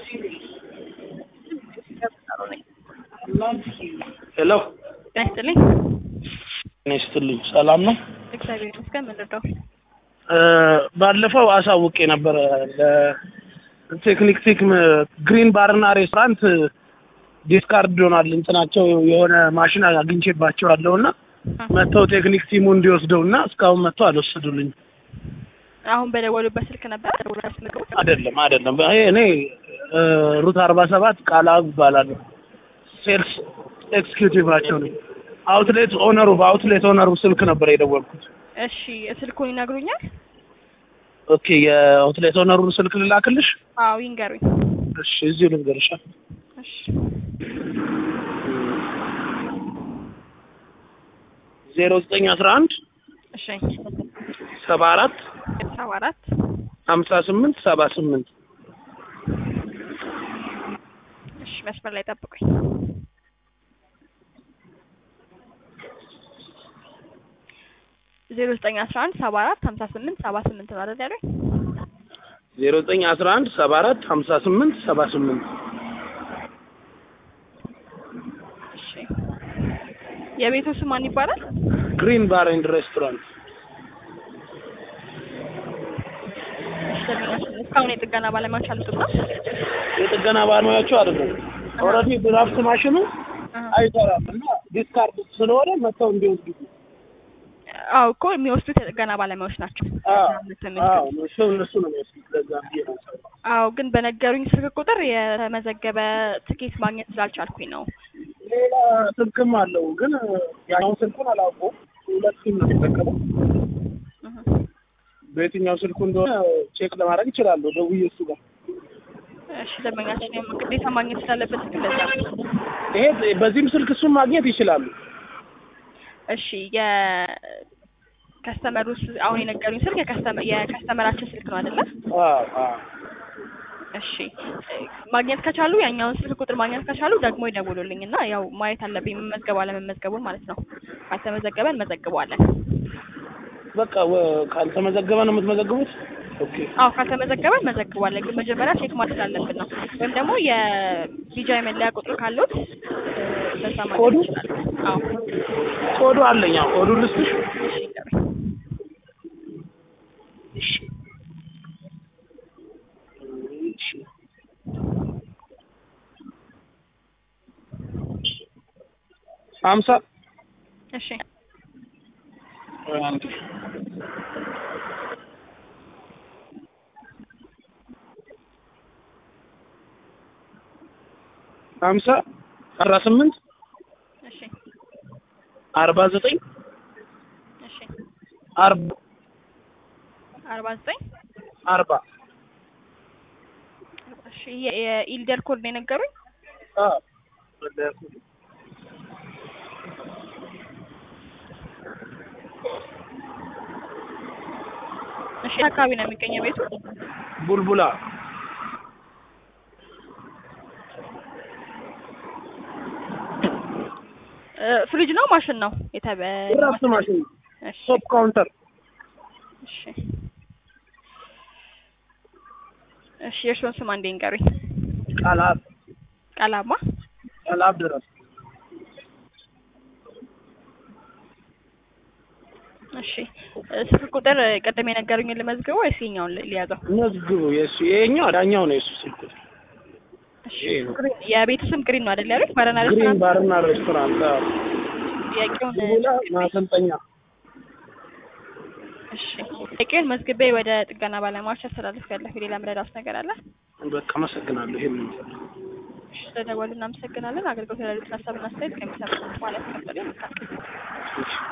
ሄሎ ጤና ይስጥልኝ። እኔ ስትልኝ ሰላም ነው። እግዚአብሔር ይመስገን። ምን ልርዳው? እ ባለፈው አሳውቄ ነበረ ለቴክኒክ ቲክ ግሪን ባርና ሬስቶራንት ዲስካርድ ሆኗል እንትናቸው የሆነ ማሽን አግኝቼባቸዋለሁ እና መጥተው ቴክኒክ ቲሙ እንዲወስደው እና እስካሁን መጥተው አልወሰዱልኝም። አሁን በደወሉበት ስልክ ነበር ደውላስ ምግቡ አይደለም አይደለም፣ ይሄ እኔ እ ሩት አርባ ሰባት ቃላብ እባላለሁ። ሴልስ ኤክስኪዩቲቫቸው ነኝ። አውትሌት ኦነሩ በአውትሌት ኦነሩ ስልክ ነበር የደወልኩት። እሺ ስልኩን ይነግሩኛል? ኦኬ የአውትሌት ኦነሩን ስልክ ልላክልሽ? አዎ ይንገሩኝ። እሺ እዚሁ ልንገርሻ። እሺ ዜሮ ዘጠኝ አስራ አንድ እሺ ሰባ አራት ሰባ አራት ሀምሳ ስምንት ሰባ ስምንት እሺ መስመር ላይ ጠብቁኝ። ዜሮ ዘጠኝ አስራ አንድ ሰባ አራት ሀምሳ ስምንት ሰባ ስምንት ነው አይደል ያሉኝ? ዜሮ ዘጠኝ አስራ አንድ ሰባ አራት ሀምሳ ስምንት ሰባ ስምንት እሺ የቤቱ ስም ማን ይባላል? ግሪን ባር ኤንድ ሬስቶራንት እሺ ደንበኛችን እስካሁን የጥገና ባለሙያዎች አልመጡም ነው? የጥገና ባለሙያቸው አይደለም። ኦልሬዲ ድራፍት ማሽኑ አይሰራም እና ዲስካርድ ስለሆነ መጥተው እንዲወስዱ አዎ እኮ የሚወስዱት የጥገና ባለሙያዎች ናቸው። አዎ እሱ እነሱ ነው የሚወስዱት። ለዛ ብዬ ነው የምሰራው። አዎ ግን በነገሩኝ ስልክ ቁጥር የተመዘገበ ትኬት ማግኘት ስላልቻልኩኝ ነው። ሌላ ስልክም አለው ግን ያኛውን ስልኩን አላውቀውም። ሁለት ሲም ነው የሚጠቀመው። እህ። በየትኛው ስልኩ እንደሆነ ቼክ ለማድረግ ይችላለሁ። ደውዬ እሱ ጋር እሺ ደንበኛችን ያው ግዴታ ማግኘት ስላለበት ግን ለዛ ነው። ይሄ በዚህም ስልክ እሱን ማግኘት ይችላሉ። እሺ የከስተመሩ ስ- አሁን የነገሩኝ ስልክ የከስተመ- የከስተመራችን ስልክ ነው አይደለ? አዎ አዎ እሺ ማግኘት ከቻሉ ያኛውን ስልክ ቁጥር ማግኘት ከቻሉ ደግሞ ይደውሉልኝ እና ያው ማየት አለብኝ መመዝገብ አለመመዝገቡን ማለት ነው። ካልተመዘገበ እንመዘግበዋለን። በቃ ወ- ካልተመዘገበ ነው የምትመዘግቡት? ኦኬ አዎ ካልተመዘገበ እንመዘግባለን። ግን መጀመሪያ ቼክ ማድረግ ስላለብን ነው። ወይም ደግሞ የቢጃይ መለያ ቁጥር ካሉት እ፣ በዛ ማግኘት ኮዱ? ይችላሉ። አዎ ኮዱ አለኝ። አዎ ኮዱ ልስጥሽ? እሺ ይንገሩኝ። እሺ እሺ ሀምሳ እሺ አንድ ሀምሳ አስራ ስምንት እሺ አርባ ዘጠኝ እሺ አርባ አርባ ዘጠኝ አርባ እሺ የ- የኢልደር ኮድ ነው የነገሩኝ። አዎ እሺ የት አካባቢ ነው የሚገኘው ቤቱ? ቡልቡላ እ፣ ፍሪጅ ነው ማሽን ነው የተበ ድራፍት ማሽን እሺ ቶፕ ካውንተር እሺ እሺ የእርስዎን ስም አንዴ ንገሩኝ። ቃላብ ቃላማ ቃላብ ድረስ እሺ እ፣ ስልክ ቁጥር ቅድም የነገሩኝን ልመዝግበው ወይስ የኛውን ል- ሊያዘው? መዝግቡ። የእሱ ይሄኛው ዳኛው ነው የእሱ ስልክ እሺ ይሄ ነው። ግሪን የቤቱ ስም ግሪን ነው አይደል ያሉኝ? ባረና ግሪን ሬስቶራንት ባርና ሬስቶራንት አዎ። ጥያቄውን ቡልቡላ ማሰልጠኛ እሺ ጥያቄውን መዝግቤ ወደ ጥገና ባለሙያዎች አስተላልፍ ያለሁ። ሌላ ምረዳት ነገር አለ? በቃ አመሰግናለሁ። ይሄን ነው የምፈልገው። እሺ ስለደወሉ እናመሰግናለን። አገልግሎት ያሉትን ሀሳብና አስተያየት ከሚሰሙ ማለት ከፈለ